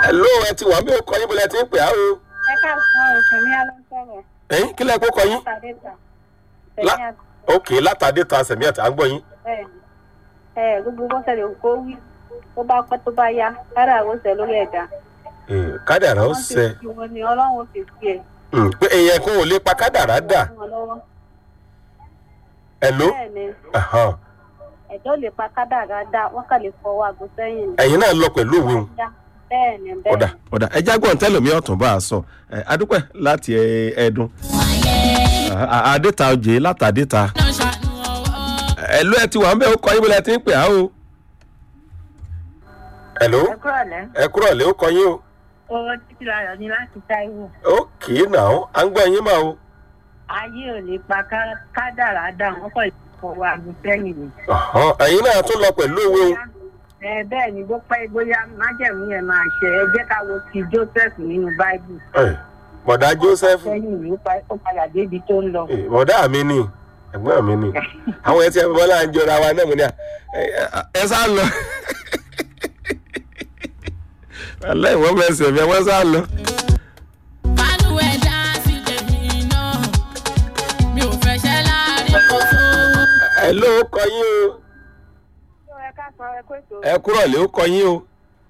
hello ẹ ti wà mí ò kọ yín bọ́lá ẹ ti ń pè á o. ẹ káàsán òkè ní alásọ̀rọ̀ ẹ̀yin kílẹ̀ kó kọ yín. tàdéta La- tẹ̀lé ok látàdé ta sẹ̀mí ẹ̀ tá à ń gbọ́ yín. ẹ̀ ẹ̀ gbogbo bọ́sẹ̀lẹ̀ kó wí tó bá pẹ́ tó bá yá kára àwọn oṣù lórí ẹ̀dá Eh, kádàrá ó wọ́n ti sẹ fi wọn ni ọlọ́run fi fi ẹ̀ Mm, pé èèyàn kan ò lè pa kádàrá dà fún wọn lọ́wọ́ hello bẹ́ẹ̀ ni Ahan. ẹ̀dọ́ lè pa kádàrá dá wọ́n kà lè fọwọ́ àgọ́ sẹ́yìn ni. ẹ̀yin náà lọ pẹ̀lú òwe wọn. Dá. bẹ́ẹ̀ ni bẹ́ẹ̀ ọ̀dà ni. ọ̀dà ẹja gbọ́n tẹ́lẹ̀mí ọ̀tún bá a sọ ẹ̀, adúpẹ́ láti ẹ̀, ẹ̀dùn À- àdéta òjè látàdéta ẹ̀lú ẹ ti wà ń bẹ́ ó kọ yín bọ́lá ẹ ti ń pè á o. hello ẹ kúrò lẹ́ ẹ kúrọ̀ lé ó kọ yín o. owó títí láyọ̀ ní láti táìwò ok náà à ń gbọ́ yín mà o. ayé ò lè pa ká- kádàrá dá wọ́n kọ̀ lè fọwọ́ àgọ́ sẹ́yìn ni. Ahan, ẹ̀yin náà tún lọ pẹ̀lú òwe wọn. ẹ bẹ́ẹ̀ ni bó pẹ́ bóyá májẹ̀mú yẹn máa ṣe ẹ jẹ́ ká wo ti joseph nínú báíbù Eh, bọ̀dá joseph sẹ́yìn ìlú ó padà débi tó ń lọ. eh, bọ̀dá mi ni ẹ̀gbọ́n mi ni àwọn ẹtí ẹ̀fọ́ náà ń jọra wa náà mo ní à ẹ- ẹ- ẹ sá lọ. aláìwọ́n mẹ́sẹ̀ mi ẹ wọ́n sá lọ. ẹ ló kọ yín o ẹ ká sọ ẹ kó ètò ẹ kúrọ̀ lé ó kọ yín o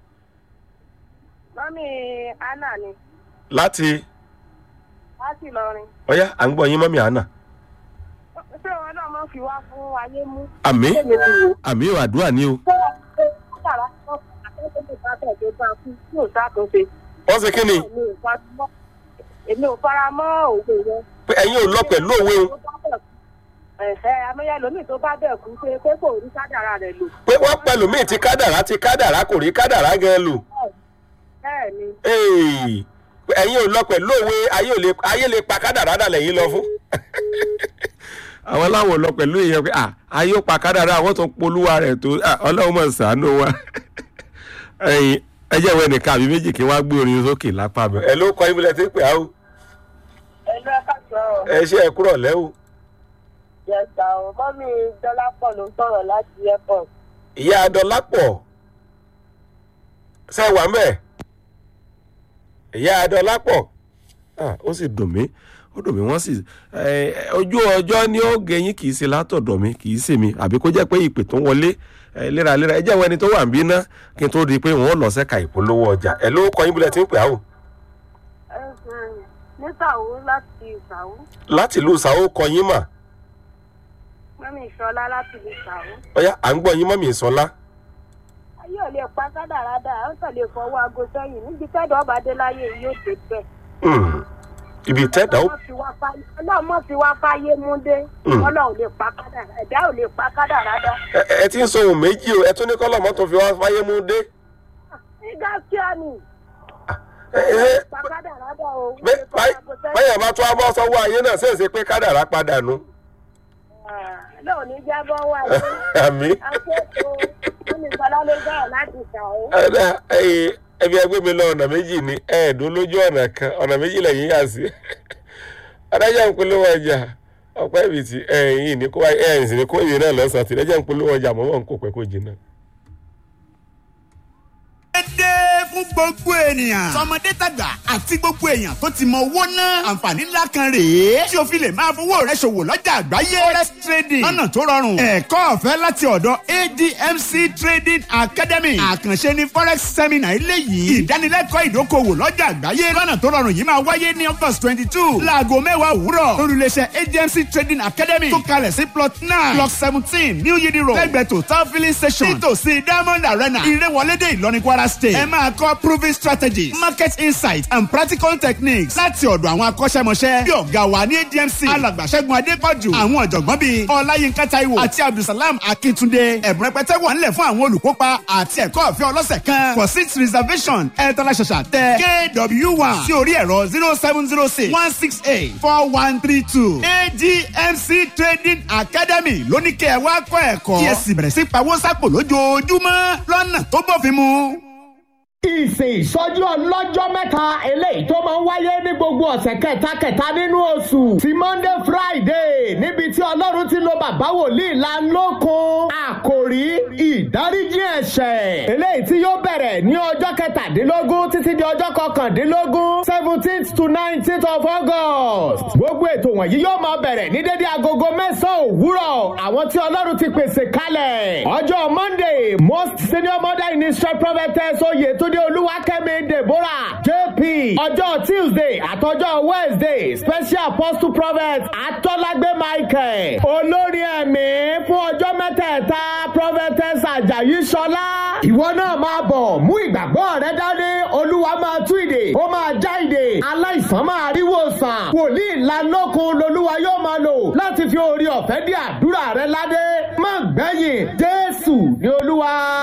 mọ́mí anna ni láti láti lọrin ọ̀yá à ń gbọ́ yín mọ́mí àná. ṣé wọn náà máa fi wá fún ayé mú. àmì ṣé mi ti wò àmì ò àdúrà ní o. ṣé wọn ṣe kádàrá tó akẹ́kọ̀ọ́ tó bá tẹ̀ tó bá kú tí ò ṣàtúnṣe. wọ́n ṣe kí ni èmi ò fara mọ́ èmi ò fara mọ́ òwe yẹn. pé ẹ̀yin ò lọ pẹ̀lú òwe o ẹ̀ẹ́ amẹ́yẹ lómi tó bá bẹ̀ kú pé pé kò rí kádàrá rẹ̀ lò. pé wọ́n pẹ̀lú míì ti kádàrá ti kádàrá kò rí kádàrá gan lò. bẹ́ẹ̀ ni Hey, pé ẹ̀yin ò lọ pẹ̀lú òwe ayé ò lè ayé lè pa kádàrá dà lẹ́yìn lọ fún. àwọn láwọn ò lọ pẹ̀lú ìyẹn pé ah, ayé ó pa kádàrá àwọn tó polúwa rẹ̀ tó ah, ọlọ́run mọ̀ sàánú wa. ẹ̀yin ẹ jẹ́ ìwé nìkan àbí méjì kí wọ́n á gbé orin sókè lápá mi. ẹ ló kọ ibùdó tí ń pè á o. ẹ lọ ká sọ ọ ẹ ṣe ẹ kúrọ̀ lẹ́wọ̀. yẹsà ọ mọ́mí dọ́lápọ̀ ló sọ̀rọ̀ láti airport. ìyá adọ́lápọ̀ ṣe wà mẹ́ ìyá adọ́lápọ̀ Ah, ó sì dùn mí ó dùn mí wọ́n sì eh, ojú ọjọ́ ni ó gẹ̀yìn kì í ṣe látọ̀dọ̀ mi kì í ṣe mi àbí kó jẹ́ pé ìpè tó ń wọlé eh, léraléra ẹ jẹ́ àwọn ẹni tó wà ń bí ná kí n tó di pé wọ́n lọ sẹ́ka ìpolówó ọjà ẹ ló kọ yín bílẹ̀ tí ń pè á o nítàwó láti ìsàwó láti ìlú sàó kọ yín mà mọ́mí ìṣọlá láti ìsàwó. ọyá à ń gbọ́ yín mọ́mì ìsọlá ayé ò lè pa kádàrá dà ó kàn lè fọwọ́ aago sẹ́yìn níbi tẹ́dọ̀ ọba dé láyé yìí yóò dé bẹ́ẹ̀. Hmm, ibi tẹ́dà ó Ọlọ́run fi wá fáyé- ọlọ́run mọ̀ fi wá fáyé mú dé Mm. ọlọ́run lè pa kádàrá ẹ̀dá ò lè pa kádàrá dà. ẹ ẹ ti ń sọ ohun méjì o ẹ tún ní kọ́lọ̀ mọ́tò fi wá fáyé mú dé. nígbà tí a nì ẹ ẹ pa kádàrá dà o. bẹ́- báyìí- báyìí àbá tún abọ́ sọ́wọ́ ayé náà ṣèṣe pé kádàrá padà nù. náà ní jábọ́ wà ní àmì akẹ́kọ̀ọ́ mọ́mí ìṣọlá ló gbà láti ìsàwó. ẹ̀dá ẹ̀yìn ẹbí ẹgbẹ́ mi lọ ọ̀nà méjì ní ẹ̀ẹ́dún lójú ọ̀nà kan ọ̀nà méjì lẹ́yìn yà sí. adájọ́ ń polówó ọjà ọ̀pẹ́ ibi tí ẹ̀yìn ní kó ẹ̀yìn sì ní kó ìwé náà lọ́sàn-án tí adájọ́ ń polówó ọjà mọ́mọ́ ń kó pẹ́ kó jìnnà. dédé fún gbogbo ènìyàn. tọmọdé tàgbà àti gbogbo èèyàn tó ti mọ owó náà. àǹfààní ńlá kan rèé. tí o fi lè máa fowó rẹ ṣòwò lọ́jà àgbáyé. forex trading lọ́nà tó rọrùn. ẹ̀kọ́ ọ̀fẹ́ láti ọ̀dọ̀ admc trading academy. àkànṣe ni forex seminar eléyìí. ìdánilẹ́kọ̀ọ́ ìdókòwò lọ́jà àgbáyé. lọ́nà tó rọrùn yìí máa wáyé ní august twenty two. láago mẹ́wàá òwúrọ̀. olùléṣẹ́ admc trading academy. tó kalẹ̀ sí plot nine block seventeen new yidi road. lẹ́gbẹ̀ẹ́ total filling station. nítòsí diamond arena. ìrẹ́wọlédè ìlọrin kwara state. ẹ máa kọ́ proving strategies market insight and practical techniques láti ọ̀dọ̀ àwọn akọ́ṣẹ́mọṣẹ́ bí ọ̀gá wa ní admc alàgbàṣẹ́gun adépọ̀jù àwọn ọ̀jọ̀gbọ́n bíi ọláyínká taiwo àti abdulsalam akíntúndé ẹ̀bùn rẹpẹtẹ wà nílẹ̀ fún àwọn olùkópa àti ẹ̀kọ́ ọ̀fẹ́ ọlọ́sẹ̀ kan for seat reservation ẹ tọ́lá ṣàṣà tẹ kw one sí orí ẹ̀rọ zero seven zero six one six eight four one three two admc trading academy lóní kẹ́ ẹ wá kọ́ ẹ̀kọ́ kí ẹ sì bẹ̀rẹ̀ sí pawó sápò lójoojúmọ́ lọ́nà tó bófin mu. ìsìn ìsọjí ọlọ́jọ́ mẹ́ta eléyìí tó máa ń wáyé ní gbogbo ọ̀sẹ̀ kẹta-kẹta nínú oṣù ti monday friday níbi tí ọlọ́run ti lo bàbá wòlíì lánlọ́kun àkòrí ìdáríjì ẹ̀ṣẹ̀ eléyìí tí yóò bẹ̀rẹ̀ ní ọjọ́ kẹtàdínlógún títí di ọjọ́ kọkàndínlógún seventeenth to nineteenth of august gbogbo ètò wọ̀nyí yóò máa bẹ̀rẹ̀ ní dédé agogo mẹ́sàn-án òwúrọ̀ àwọn tí ọlọ́run ti pèsè kalẹ̀ ọjọ́ monday most senior mother in israel prophetess oyetunde olúwakẹ́mi deborah jp ọjọ́ tuesday àtọjọ́ wednesday special apostle prophet atọ́lágbé michael olórí ẹ̀mí fún ọjọ́ mẹ́tẹ̀ẹ̀ta prophetess ajayi sọlá ìwọ náà máa bọ̀ mú ìgbàgbọ́ rẹ dání olúwa máa tú ìdè ó máa já ìdè aláìsàn máa rí wòsàn wòlíì lanọ́kun lolúwa yóò máa lò láti fi orí ọ̀fẹ́ dí àdúrà rẹ ládé má gbẹ̀yìn jésù ní olúwa.